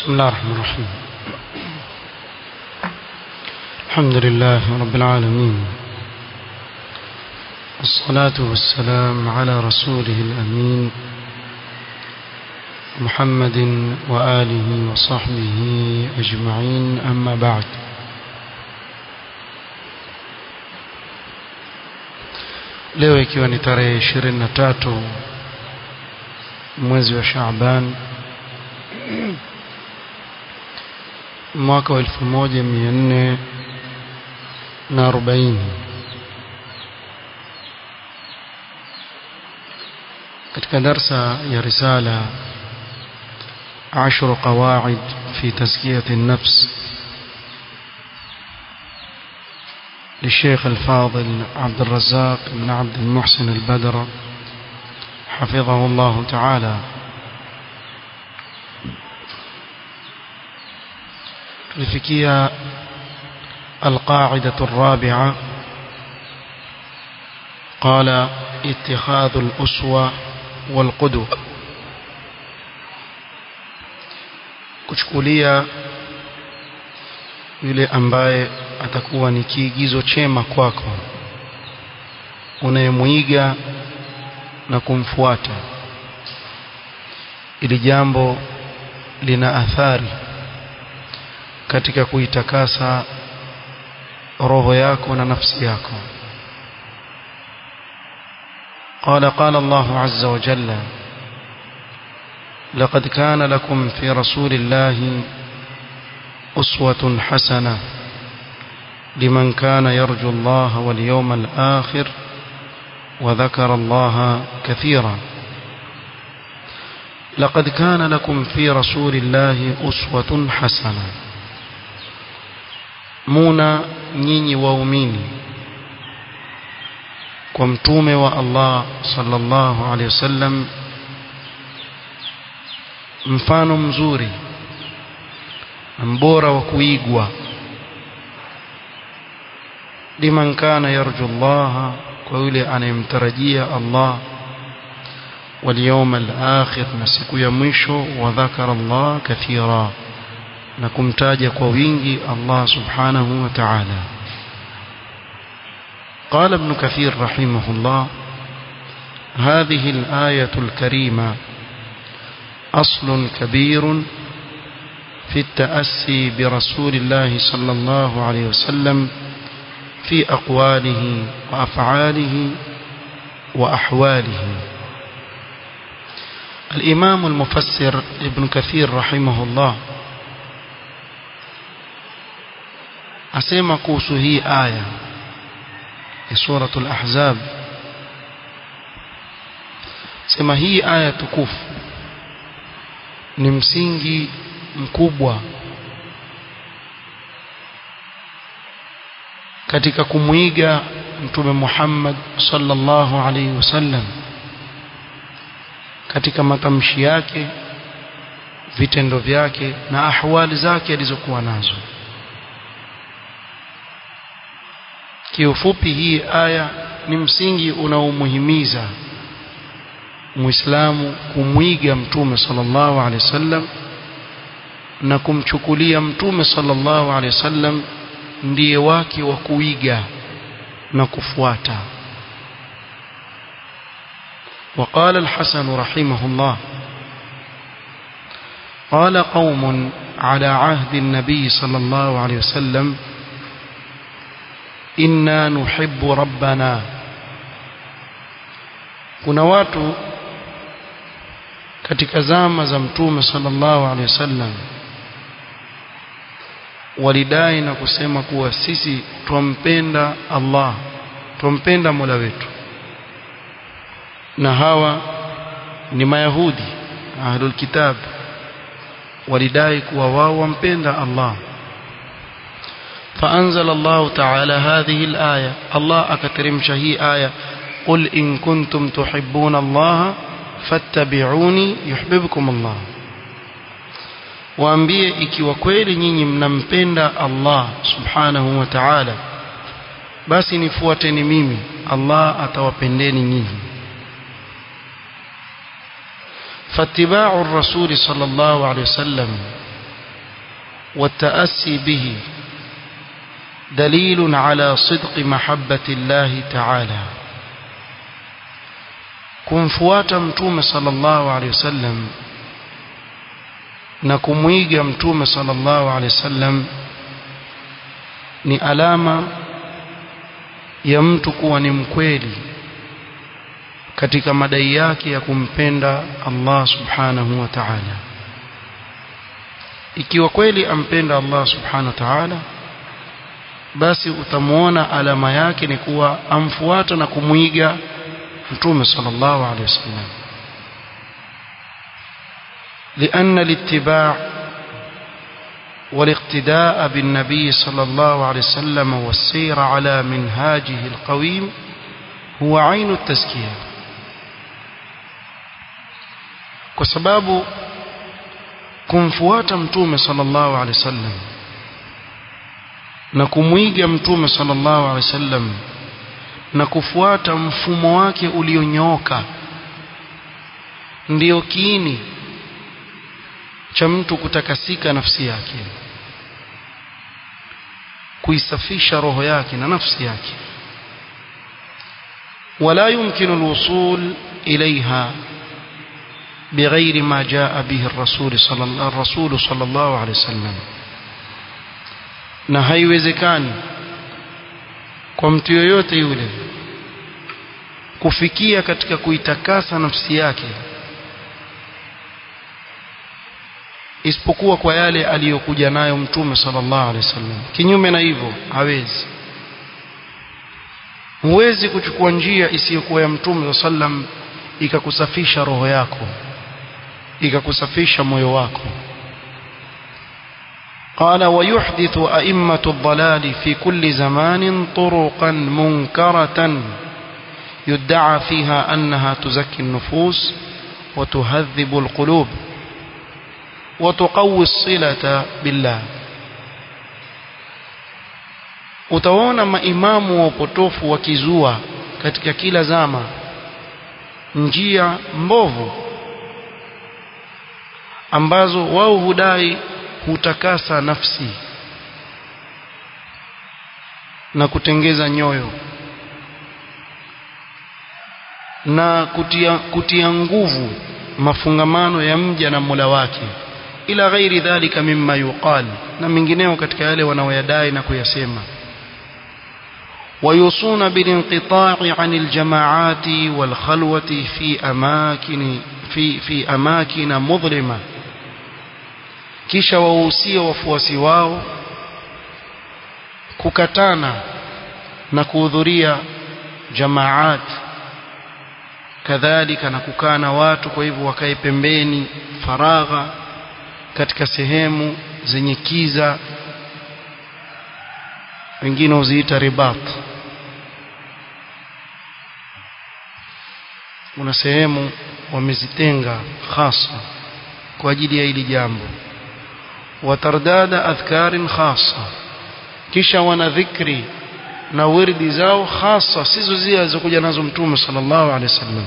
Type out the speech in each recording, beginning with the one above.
بسم الله الرحمن الرحيم الحمد لله رب العالمين والصلاة والسلام على رسوله الأمين محمد وآله وصحبه أجمعين أما بعد leo ikiwa ni tarehe ishirini na tatu mwezi wa Shaaban mwaka wa elfu moja mia nne na arobaini katika darsa ya risala عشر قواعد في تزكية النفس للشيخ الفاضل عبد الرزاق بن عبد المحسن البدر حفظه الله تعالى tulifikia القاعدة الرابعة قال اتخاذ الأسوة والقدوة kuchukulia yule ambaye atakuwa ni kiigizo chema kwako unayemwiga na kumfuata ili jambo lina athari katika kuitakasa roho yako na nafsi yako قال قال الله عز وجل لقد كان لكم في رسول الله أسوة حسنة لمن كان يرجو الله واليوم الآخر وذكر الله كثيرا لقد كان لكم في رسول الله أسوة حسنة مuna nyinyi waumini kwa mtume wa Allah sallallahu alaihi wasallam mfano mzuri mbora wa kuigwa liman kana yarju Allah kwa yule anayemtarajia Allah واليوم الآخر نسيكو ya mwisho وذكر الله كثيرا na kumtaja kwa wingi Allah subhanahu wa ta'ala قال ابن كثير رحمه الله هذه الآية الكريمة أصل كبير في التأسي برسول الله صلى الله عليه وسلم في أقواله وأفعاله وأحواله الإمام المفسر ابن كثير رحمه الله asema kuhusu hii aya ya suratul ahzab sema hii aya tukufu ni msingi mkubwa katika kumwiga mtume Muhammad sallallahu alaihi wasallam katika matamshi yake vitendo vyake na ahwali zake alizokuwa nazo kiufupi hii aya ni msingi unaomuhimiza muislamu kumwiga mtume sallallahu alaihi wasallam na kumchukulia mtume sallallahu alaihi wasallam ndiye wake wa kuiga na kufuata وقال الحسن رحمه الله قال قوم على عهد النبي صلى الله عليه وسلم inna nuhibbu rabbana kuna watu katika zama za mtume sallallahu alaihi wasallam walidai na kusema kuwa sisi twampenda Allah twampenda Mola wetu na hawa ni mayahudi ahlul kitab walidai kuwa wao wampenda Allah فأنزل الله تعالى هذه الآية الله أكترم شهي آية قل إن كنتم تحبون الله فاتبعوني يحببكم الله waambie ikiwa kweli nyinyi mnampenda Allah subhanahu wa ta'ala basi nifuateni mimi Allah atawapendeni nyinyi فاتباع الرسول صلى الله عليه وسلم والتأسي به دليل على صدق محبة الله تعالى kumfuata mtume sallallahu alaihi wasallam na kumwiga mtume sallallahu alaihi wasallam ni alama ya mtu kuwa ni mkweli katika madai yake ya kumpenda Allah subhanahu wa ta'ala ikiwa kweli ampenda Allah subhanahu wa ta'ala basi utamuona alama yake ni kuwa amfuata na kumwiga mtume sallallahu alaihi wasallam لأن الاتباع والاقتداء بالنبي صلى الله عليه وسلم والسير على منهاجه القويم هو عين التزكية وسباب kumfuata mtume sallallahu alaihi wasallam na kumwiga mtume sallallahu alaihi wasallam na kufuata mfumo wake ulionyooka ndiyo kiini cha mtu kutakasika nafsi yake kuisafisha roho yake na nafsi yake ولا يمكن الوصول إليها بغير ما جاء به الرسول صلى الله, الرسول صلى الله عليه وسلم na haiwezekani kwa mtu yoyote yule kufikia katika kuitakasa nafsi yake isipokuwa kwa yale aliyokuja nayo mtume sallallahu alaihi wasallam kinyume na hivyo hawezi huwezi kuchukua njia isiyokuwa ya mtume sallam ikakusafisha roho yako ikakusafisha moyo wako قال ويحدث أئمة الضلال في كل زمان طرقا منكرة يدعى فيها أنها تزكي النفوس وتهذب القلوب وتقوي الصلة بالله utaona maimamu wa upotofu wakizua katika kila zama njia mbovu ambazo wao hudai hutakasa nafsi na kutengeza nyoyo na kutia, kutia nguvu mafungamano ya mja na Mola wake ila ghairi dhalika mimma yuqal na mengineo katika yale wanaoyadai na kuyasema ويوصون بالانقطاع عن الجماعات والخلوة في أماكن في في أماكن مظلمة kisha wahusia wafuasi wao kukatana na kuhudhuria jamaat kadhalika na kukaa na watu kwa hivyo wakae pembeni faragha katika sehemu zenye kiza wengine huziita ribat kuna sehemu wamezitenga hasa kwa ajili ya hili jambo watardada adhkarin khasa kisha wana dhikri na wirdi zao hasa sizo zile alizokuja nazo mtume sallallahu alaihi wasallam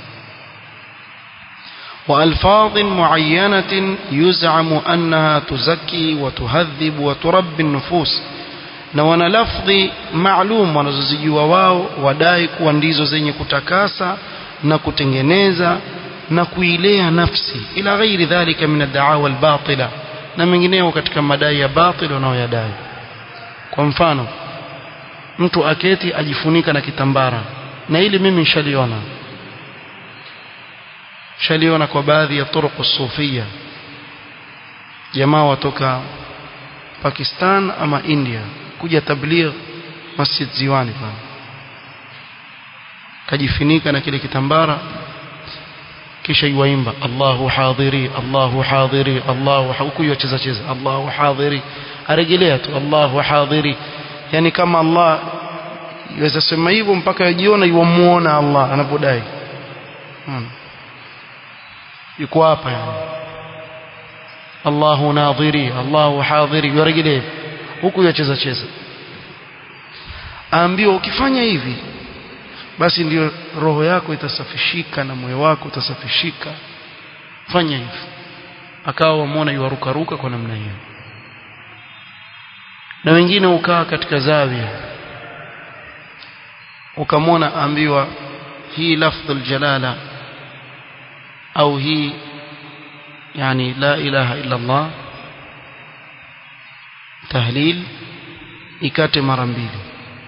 وألفاظ معينة يزعم أنها تزكي وتهذب وتربي النفوس na wana lafdhi maalum wanazozijua wao wadai kuwa ndizo zenye kutakasa na kutengeneza na kuilea nafsi ila ghairi dhalika min ad-da'awa al-batila na mengineo katika madai ya batil wanaoyadai kwa mfano mtu aketi ajifunika na kitambara na ili mimi nishaliona shaliona kwa baadhi ya turuq sufia jamaa watoka Pakistan ama India kuja tabligh Masjid Ziwani pale kajifunika na kile kitambara kisha yuwaimba Allahu hadhiri Allahu hadhiri Allahu huku yocheza cheza Allahu hadhiri arejelea tu Allahu hadhiri yani kama Allah yaweza sema hivyo mpaka yajiona yuamuona Allah anapodai hmm. yuko hapa yani Allahu nadhiri Allahu hadhiri yarejelea huku yocheza cheza aambiwa ukifanya hivi basi ndio roho yako itasafishika na moyo wako utasafishika fanya hivi akawa wamuona yuarukaruka kwa namna hiyo na wengine ukaa katika zawia ukamwona ambiwa hii lafdhul jalala au hii yani la ilaha illa Allah tahlil ikate mara mbili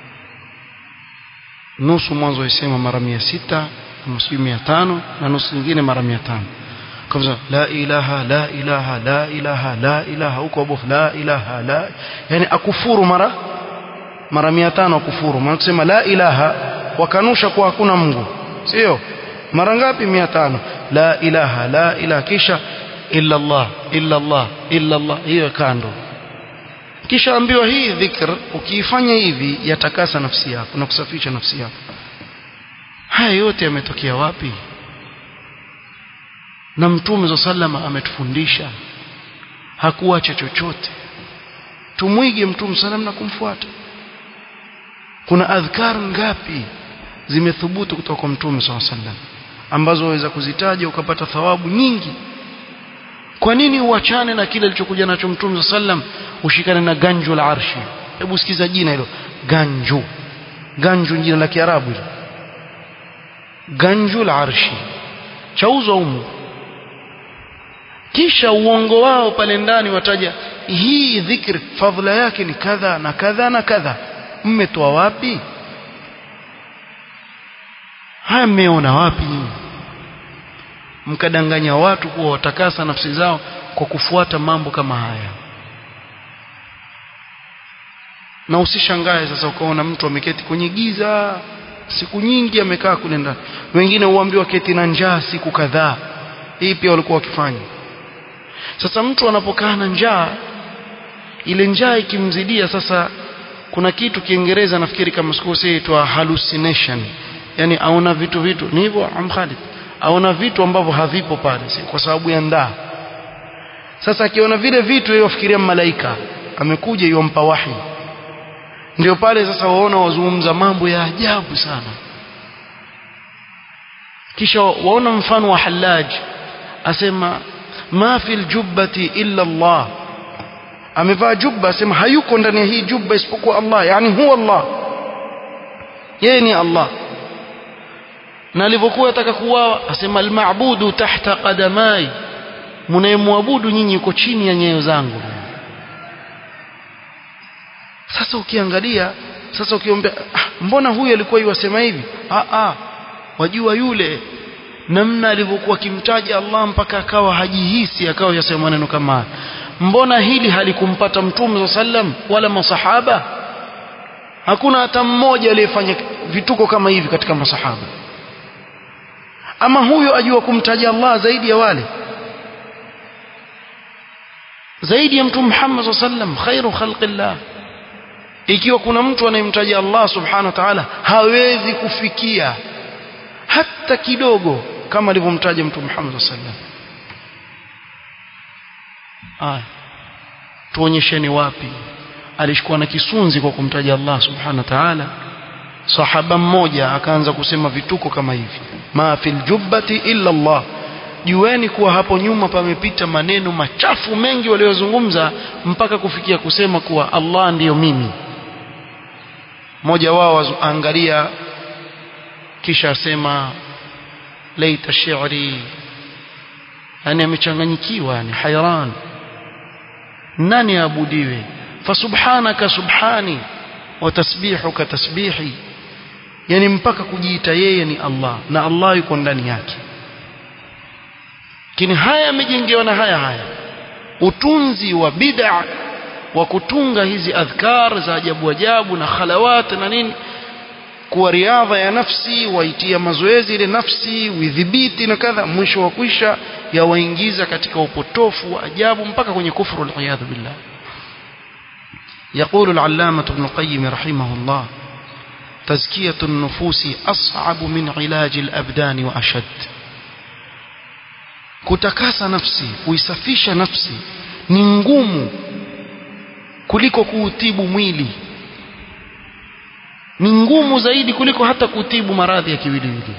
nusu mwanzo isema mara mia sita nusu mia tano na nusu nyingine mara mia tano kabisa la ilaha la ilaha la ilaha la ilaha huko bofu la ilaha la yani akufuru mara mara mia tano akufuru maana kusema la ilaha wakanusha kuwa hakuna Mungu sio mara ngapi mia tano la ilaha la ilaha kisha illa Allah illa Allah illa Allah hiyo kando kisha ambiwa hii dhikr ukiifanya hivi yatakasa nafsi yako na kusafisha nafsi yako haya yote yametokea wapi na mtume sallama ametufundisha hakuacha chochote tumwige mtume sallam na kumfuata kuna adhkar ngapi zimethubutu kutoka kwa mtume sallam ambazo waweza kuzitaja ukapata thawabu nyingi kwa nini uachane na kile alichokuja nacho mtume sallam ushikane na ganju la arshi hebu sikiza jina hilo ganju ganju jina la kiarabu hilo ganju la arshi chauzwa humu kisha uongo wao pale ndani wataja hii dhikri fadhila yake ni kadha na kadha na kadha mmetoa wapi haya mmeona wapi nyinyi mkadanganya watu kuwa watakasa nafsi zao kwa kufuata mambo kama haya na usishangae sasa ukaona mtu ameketi kwenye giza siku nyingi amekaa kule ndani wengine huambiwa keti na njaa siku kadhaa hii pia walikuwa wakifanya sasa mtu anapokaa na njaa ile njaa ikimzidia sasa kuna kitu kiingereza nafikiri kama sikosei itwa hallucination yani aona vitu vitu ni hivyo amkhalid aona vitu ambavyo havipo pale kwa sababu ya ndaa sasa akiona vile vitu yeye afikiria malaika amekuja yompa wahi ndio pale sasa waona wazungumza mambo ya ajabu sana kisha waona mfano wa Hallaj asema ma fil jubbati illa Allah amevaa jubba asema hayuko ndani ya hii jubba isipokuwa Allah yani huwa Allah yeye ni Allah na alivyokuwa ataka kuuawa asema almabudu tahta qadamai mnayemwabudu nyinyi yuko chini ya nyayo zangu sasa ukiangalia sasa ukiombea ah, mbona huyu alikuwa yuwasema hivi ah ah wajua yule namna alivyokuwa akimtaja Allah mpaka akawa hajihisi akawa yasema maneno kama haya mbona hili halikumpata mtume sallam wala masahaba hakuna hata mmoja aliyefanya vituko kama hivi katika masahaba ama huyo ajua kumtaja Allah zaidi ya wale zaidi ya mtume Muhammad sallam khairu khalqillah ikiwa kuna mtu anayemtaja Allah subhanahu wa ta'ala hawezi kufikia hata kidogo kama alivyomtaja mtume Muhammad sallam aya tuonyesheni wapi alishikuwa na kisunzi kwa kumtaja Allah subhanahu wa ta'ala sahaba mmoja akaanza kusema vituko kama hivi ma fil jubbati illa Allah jueni kuwa hapo nyuma pamepita maneno machafu mengi waliozungumza mpaka kufikia kusema kuwa Allah ndiyo mimi mmoja wao angalia kisha asema laita shi'ri yani amechanganyikiwa yani hayran nani aabudiwe fasubhanaka subhani wa tasbihuka tasbihi yani mpaka kujiita yeye ni Allah na Allah yuko ndani yake lakini haya yamejengewa na haya haya utunzi wa bid'a wa kutunga hizi adhkar za ajabu ajabu na khalawat na nini kuwa riadha ya nafsi waitia mazoezi ile nafsi udhibiti na kadha mwisho wa kwisha yawaingiza katika upotofu wa ajabu mpaka kwenye kufuru aliyadhu billah يقول العلامة ابن القيم رحمه الله تزكية النفوس أصعب من علاج الأبدان وأشد kutakasa nafsi kuisafisha nafsi ni ngumu kuliko kuutibu mwili ni ngumu zaidi kuliko hata kutibu maradhi ya kiwiliwili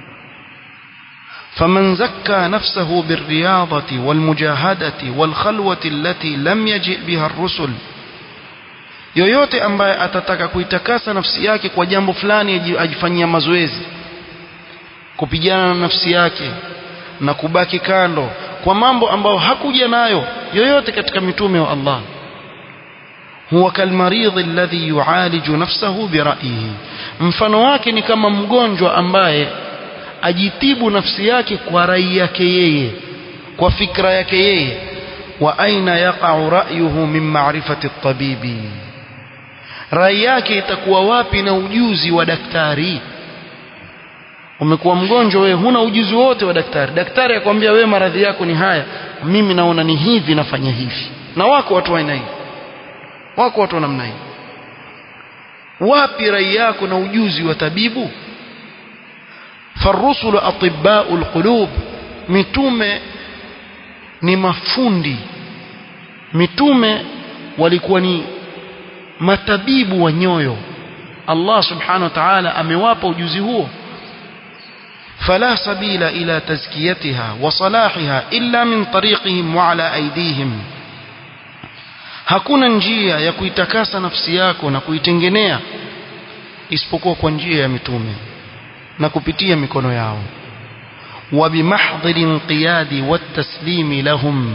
فمن زكى نفسه بالرياضة والمجاهدة والخلوة التي لم يجئ بها الرسل yoyote ambaye atataka kuitakasa nafsi yake kwa jambo fulani ajifanyia mazoezi kupigana na nafsi yake na kubaki kando kwa mambo ambayo hakuja nayo yoyote katika mitume wa Allah huwa kalmaridhi alladhi yualiju nafsahu bira'yihi mfano wake ni kama mgonjwa ambaye ajitibu nafsi yake kwa rai yake yeye kwa fikra yake yeye wa aina yaqa'u ra'yuhu min ma'rifati at-tabibi rai yake itakuwa wapi na ujuzi wa daktari umekuwa mgonjwa wewe huna ujuzi wote wa daktari daktari akwambia wewe maradhi yako ni haya mimi naona ni hivi nafanya hivi na wako watu wa aina hii wako watu wa namna hii wapi rai yako na ujuzi wa tabibu farusulu atibbau alqulub mitume ni mafundi mitume walikuwa ni matabibu wa nyoyo Allah subhanahu wa ta'ala amewapa ujuzi huo فلا سبيل إلى تزكيتها وصلاحها إلا من طريقهم وعلى أيديهم hakuna njia ya kuitakasa nafsi yako na kuitengenea isipokuwa kwa njia ya mitume na kupitia mikono yao wa bimahdhil inqiyadi wattaslimi lahum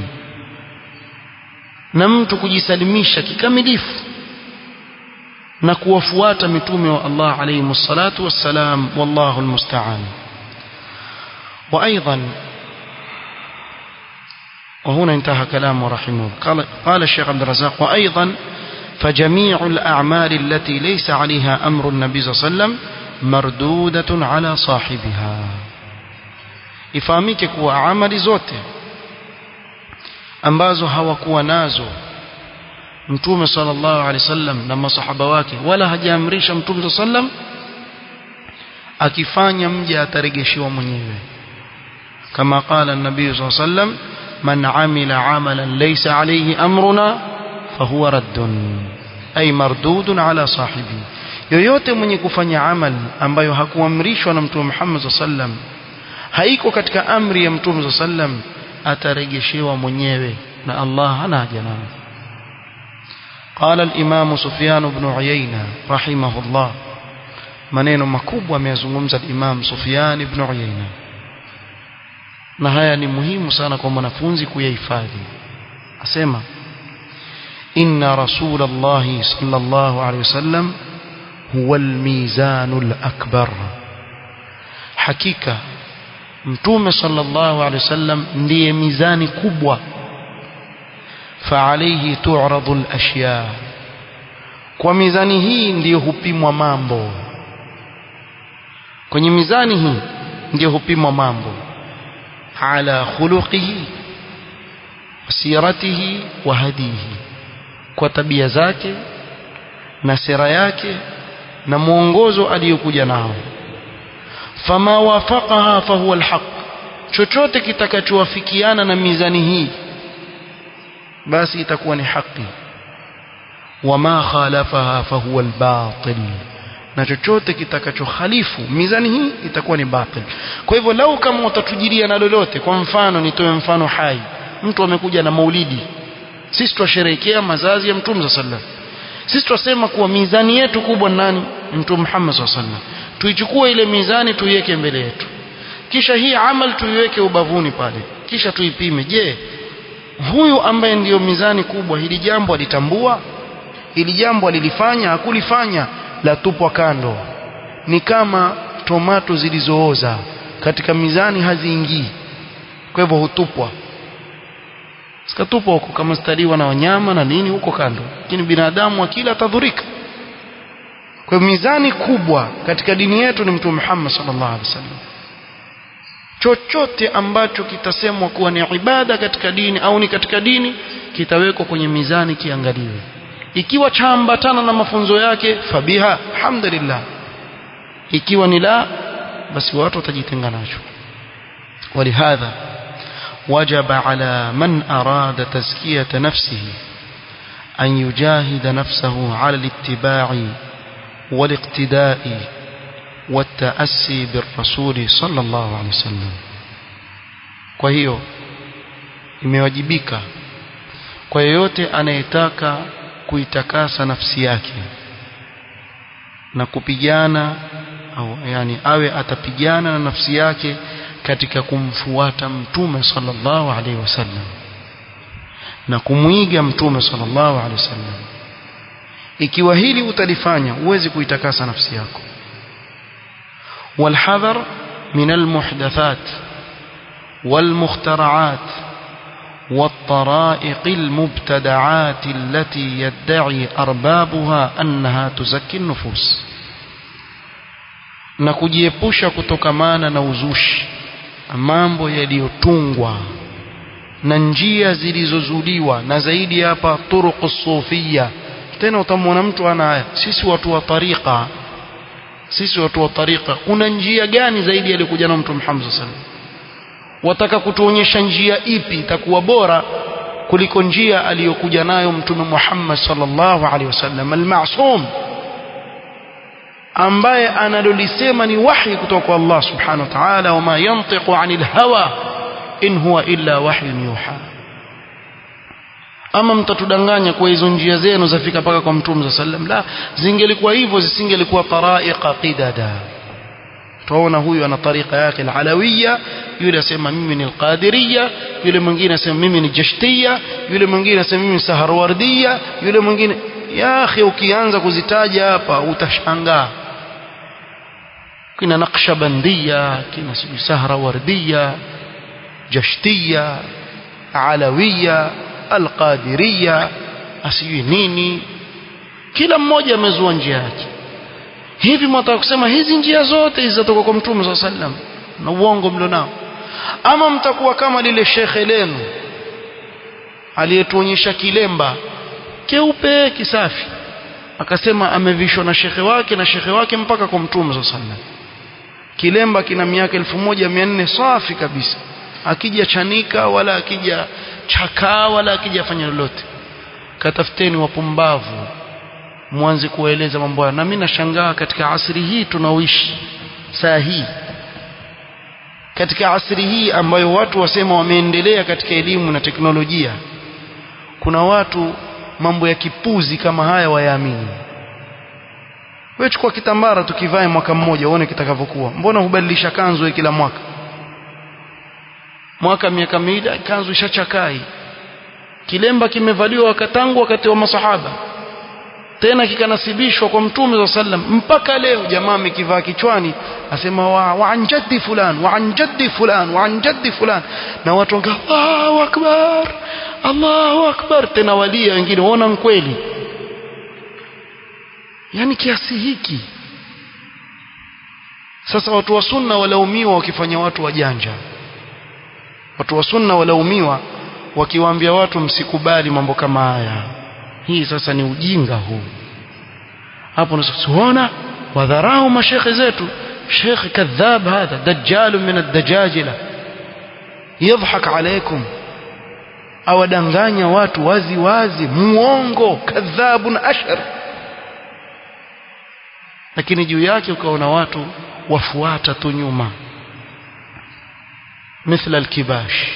na mtu kujisalimisha kikamilifu na kuwafuata mitume wa Allah alayhi salatu wassalam wallahu almusta'an وأيضا وهنا انتهى كلامه رحمه قال, قال الشيخ عبد الرزاق وأيضا فجميع الأعمال التي ليس عليها أمر النبي صلى الله عليه وسلم مردودة على صاحبها ifahamike kuwa amali zote ambazo hawakuwa nazo mtume sallallahu alaihi wasallam na masahaba wake wala hajaamrisha mtume sallam akifanya mja ataregeshiwa mwenyewe كما قال النبي صلى الله عليه وسلم من عمل عملا ليس عليه أمرنا فهو رد أي مردود على صاحبه yoyote mwenye kufanya amal ambayo hakuamrishwa na mtume Muhammad sallallahu alaihi wasallam haiko katika amri ya mtume sallallahu alaihi wasallam atarejeshewa mwenyewe na Allah hana haja nayo قال الإمام سفيان بن عيينة رحمه الله maneno makubwa ameyazungumza Imam Sufyan ibn Uyayna na haya ni muhimu sana kwa mwanafunzi kuyahifadhi asema inna rasulallahi sallallahu alaihi wasallam huwa almizanul akbar hakika mtume sallallahu alaihi wasallam ndiye mizani kubwa فعليه تعرض الأشياء kwa mizani hii ndiyo hupimwa mambo kwenye mizani hii ndiyo hupimwa mambo ala khuluqihi siratihi wa hadihi kwa tabia zake na sera yake na mwongozo aliyokuja nao fama wafaqaha fahuwa alhaq chochote kitakachowafikiana na mizani hii basi itakuwa ni haki wama khalafaha fahuwa albatil na chochote kitakachokhalifu mizani hii itakuwa ni batil kwa hivyo lau kama utatujiria na lolote kwa mfano nitoe mfano hai mtu amekuja na maulidi sisi twasherehekea mazazi ya mtume sallallahu sisi twasema kuwa mizani yetu kubwa nani mtume Muhammad sallallahu alaihi wasallam tuichukue ile mizani tuiweke mbele yetu kisha hii amal tuiweke ubavuni pale kisha tuipime je huyu ambaye ndiyo mizani kubwa hili jambo alitambua hili jambo alilifanya hakulifanya la tupwa kando ni kama tomato zilizooza katika mizani haziingii kwa hivyo hutupwa sikatupwa huko kama staliwa na wanyama na nini huko kando lakini binadamu akila atadhurika kwa hivyo mizani kubwa katika dini yetu ni mtume Muhammad sallallahu alaihi wasallam chochote ambacho kitasemwa kuwa ni ibada katika dini au ni katika dini kitawekwa kwenye mizani kiangaliwe ikiwa chaambatana na mafunzo yake fabiha alhamdulillah ikiwa ni la basi watu watajitenga nacho ولهذا وجب على من أراد تزكية نفسه أن يجاهد نفسه على الاتباع والاقتداء والتأسي بالرسول صلى الله عليه وسلم kwa hiyo imewajibika kwa yeyote anayetaka kuitakasa nafsi yake na kupigana au yani awe atapigana na nafsi yake katika kumfuata mtume sallallahu alaihi wasallam na kumwiga mtume sallallahu alaihi wasallam ikiwa hili utalifanya huwezi kuitakasa nafsi yako والحذر من المحدثات والمخترعات والطرائق المبتدعات التي يدعي أربابها أنها تزكي النفوس na kujiepusha kutokamana na uzushi mambo yaliyotungwa na njia zilizozuliwa na zaidi hapa turuqu sufia tena utamwona mtu ana haya sisi watu wa tariqa sisi watu wa tariqa kuna njia gani zaidi alikuja na mtume Muhammad sallallahu alaihi wasallam wataka kutuonyesha njia ipi itakuwa bora kuliko njia aliyokuja nayo mtume Muhammad sallallahu alaihi wasallam al-ma'sum ambaye analolisema ni wahi kutoka kwa Allah subhanahu wa ta'ala wama yantiqu 'anil hawa in huwa illa wahyun yuha ama mtatudanganya kwa hizo njia zenu zafika paka kwa mtume sallam la zingelikuwa hivyo zisingelikuwa taraiqa qidada tuona huyu ana tariqa yake al-alawiyya yule asema mimi ni al-qadiriyya yule mwingine asema mimi ni jashtiyya yule mwingine asema mimi ni saharwardiyya yule mwingine ya akhi ukianza kuzitaja hapa utashangaa kina naqshbandiya kina sahrawardiyya jashtiyya alawiyya alqadiriya asijui nini kila mmoja amezua njia yake hivi mtaka kusema hizi njia zote hizi zatoka kwa mtume swalla sallam na uongo mlionao ama mtakuwa kama lile shekhe lenu aliyetuonyesha kilemba keupe kisafi akasema amevishwa na shekhe wake na shekhe wake mpaka kwa mtume swalla sallam kilemba kina miaka 1400 safi kabisa akija chanika wala akija chakaa wala akija fanya lolote katafuteni wapumbavu mwanze kuwaeleza mambo haya na mimi nashangaa katika asri hii tunaoishi saa hii katika asri hii ambayo watu wasema wameendelea katika elimu na teknolojia kuna watu mambo ya kipuzi kama haya wayaamini wewe chukua kitambara tukivae mwaka mmoja uone kitakavyokuwa mbona hubadilisha kanzu kila mwaka mwaka miaka miwili kanzu ishachakai kilemba kimevaliwa wakatangu wakati wa masahaba tena kikanasibishwa kwa mtume wa sallam mpaka leo jamaa amekivaa kichwani asema wa, wa an jaddi fulan wa an jaddi fulan wa an jaddi fulan na watu wanga Allahu akbar Allahu akbar tena walia wengine waona kweli yani kiasi hiki sasa watu wa sunna walaumiwa wakifanya watu wajanja watu wa sunna walaumiwa wakiwaambia watu msikubali mambo kama haya hii sasa ni ujinga huu hapo unasiona wadharau mashekhe zetu shekhe kadhab hadha dajjal min ad-dajajila yadhhak alaykum awadanganya watu wazi wazi muongo kadhabun ashar lakini juu yake ukaona watu wafuata tu nyuma مثل الكباش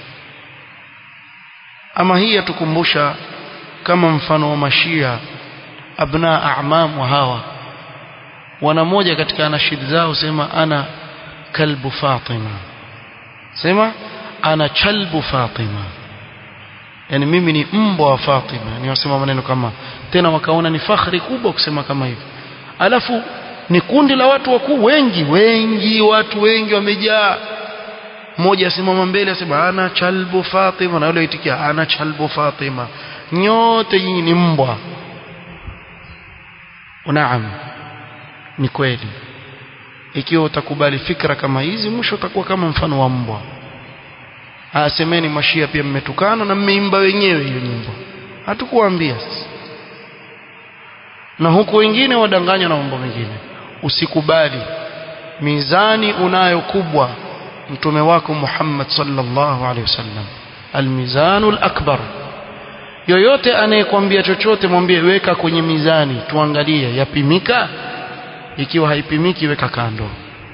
ama hii yatukumbusha kama mfano wa mashia abna a'mam wa hawa wana moja katika nashid zao sema ana kalbu fatima sema ana chalbu fatima yani mimi ni mbwa wa fatima ni wasema maneno kama tena wakaona ni fakhri kubwa kusema kama hivyo alafu ni kundi la watu wakuu wengi wengi watu wengi wamejaa mmoja asimama mbele asema ana chalbu Fatima na yule aitikia ana chalbu Fatima nyote nyinyi ni mbwa naam ni kweli ikiwa utakubali fikra kama hizi mwisho utakuwa kama mfano wa mbwa asemeni mashia pia mmetukana na mmeimba wenyewe hiyo nyimbo hatukuambia sasa na huku wengine wadanganywa na mambo mengine usikubali mizani unayo kubwa mtume wako Muhammad sallallahu alaihi wasallam almizanul akbar yoyote anayekwambia chochote mwambie weka kwenye mizani tuangalie yapimika ikiwa haipimiki weka kando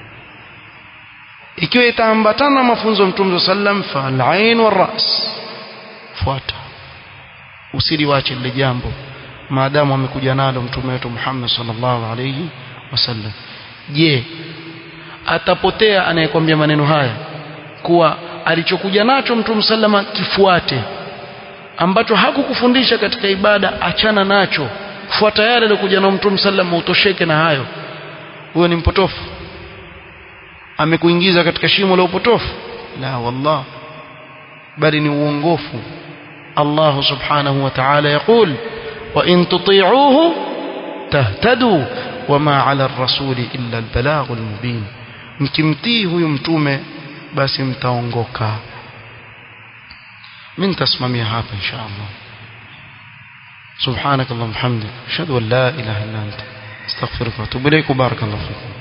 ikiwa itaambatana mafunzo mtume sallam fa al-ain wal-ras fuata usiliwache lile jambo maadamu amekuja nalo mtume wetu Muhammad sallallahu alayhi wasallam je atapotea anayekwambia maneno haya kuwa alichokuja nacho mtume sallama kifuate ambacho hakukufundisha katika ibada achana nacho fuata yale aliyokuja na mtume sallama utosheke na hayo huyo ni mpotofu amekuingiza katika shimo la upotofu la wallah bali ni uongofu Allah subhanahu wa ta'ala يقول وإن تطيعوه تهتدوا وما على الرسول إلا البلاغ المبين mkimtii huyu mtume basi mtaongoka mimi nitasimamia hapa insha Allah سبحانك اللهم وبحمدك اشهد ان لا اله الا انت استغفرك واتوب اليك وبارك الله فيك